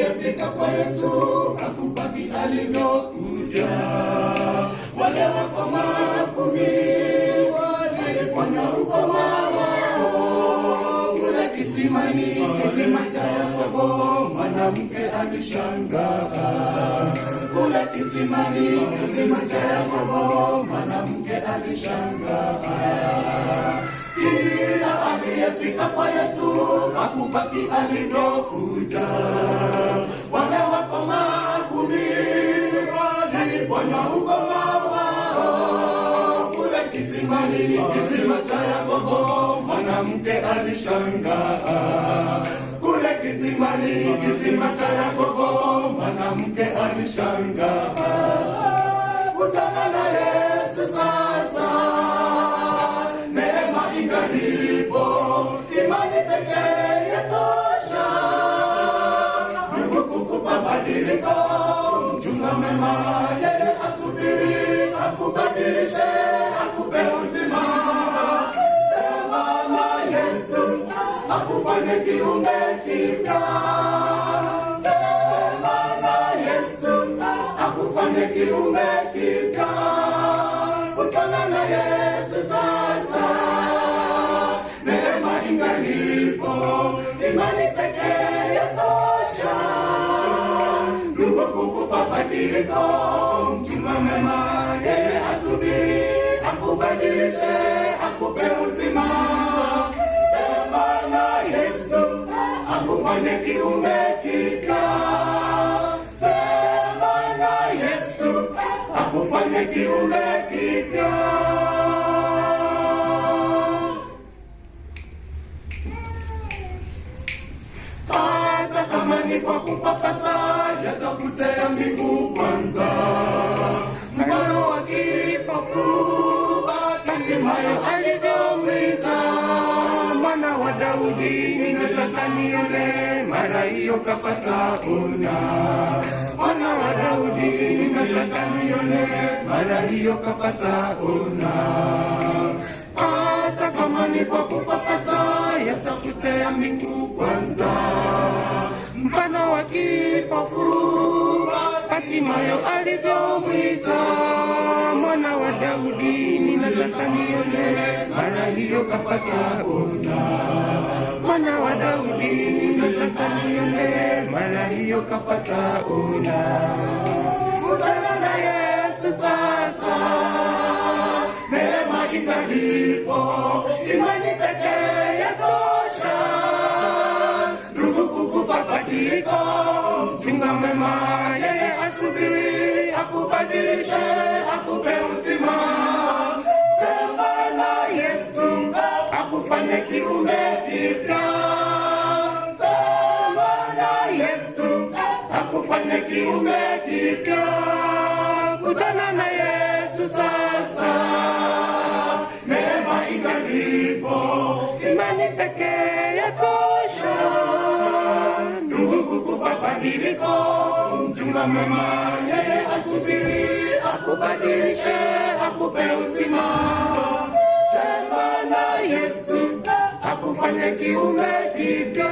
aliyefika kwa Yesu hakubaki alivyokuja. Wale wakoma kumi waliponywa ukoma wao kule kisimani, kisima cha Yakobo, mwanamke alishangaa kule kisimani, kisima cha Yakobo, mwanamke alishangaa kila aliyefika kwa Yesu hakubaki alivyokuja. Wale wakoma kumi waliponywa ukoma wao kule kisimani, kisima cha Yakobo, mwanamke alishangaa kule kisimani, kisima cha Yakobo, mwanamke alishangaa. Kutana na Yesu sasa neema ingalipo, imani pekee yatosha. Mungu kukupa badiliko, mchunga mema, yeye asubiri akubadilishe, akupe uzima. Sema na Yesu akufanye kiumbe kipya. Sema na Yesu akufanye kiumbe kipya. Kutana na Yesu sasa, neema ingalipo, imani pekee yatosha. Ndugu kukupa badiliko, mchunga mema, yeye asubiri akubadilishe, akupe uzima. Sema na Yesu akufanye kiumbe kipya. Sema na Yesu akufanye kiumbe kipya. Hata kama ni kwa kupapasa, yatafute ya mbingu kwanza. Mfano wa kipofu, hatimaye alivyomwita mwana wa Daudi, ninataka nione, mara hiyo kapata ona. Mwana wa Daudi, ninataka nione, mara hiyo kapata ona hata kama ni kwa kupapasa, yatafute ya mbingu kwanza. Mfano wa kipofu, hatimayo alivyomwita mwana wa Daudi, ninataka nione, mara hiyo kapata ona. Mwana wa Daudi, ninataka nione, mara hiyo kapata ona. Kutana na Yesu sasa neema ingalipo, imani pekee yatosha. Ndugu kukupa badiliko, mchunga mema, yeye asubiri akubadilishe, akupe uzima. Sema na Yesu akufanye kiumbe kipya. Sema na Yesu akufanye kiumbe kipya. Kutana na Yesu sasa, neema ingalipo, imani pekee yatosha. Ndugu kukupa badiliko, mchunga mema, yeye asubiri akubadilishe, akupe uzima. Sema na Yesu akufanye kiumbe kipya.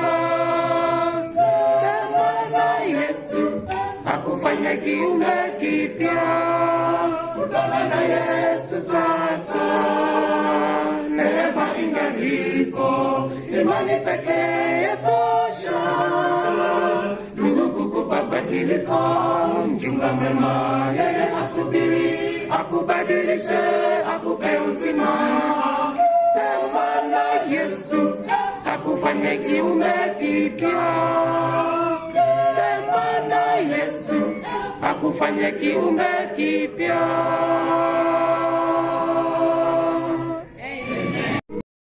Sema na Yesu akufanye kiumbe kipya. Kutana na Yesu sasa, neema ingalipo, imani pekee yatosha. Ndugu kukupa badiliko, mchunga mema, yeye asubiri akubadilishe, akupe uzima. Sema na Yesu akufanye kiumbe kipya. Sema na Yesu akufanye kiumbe kipya.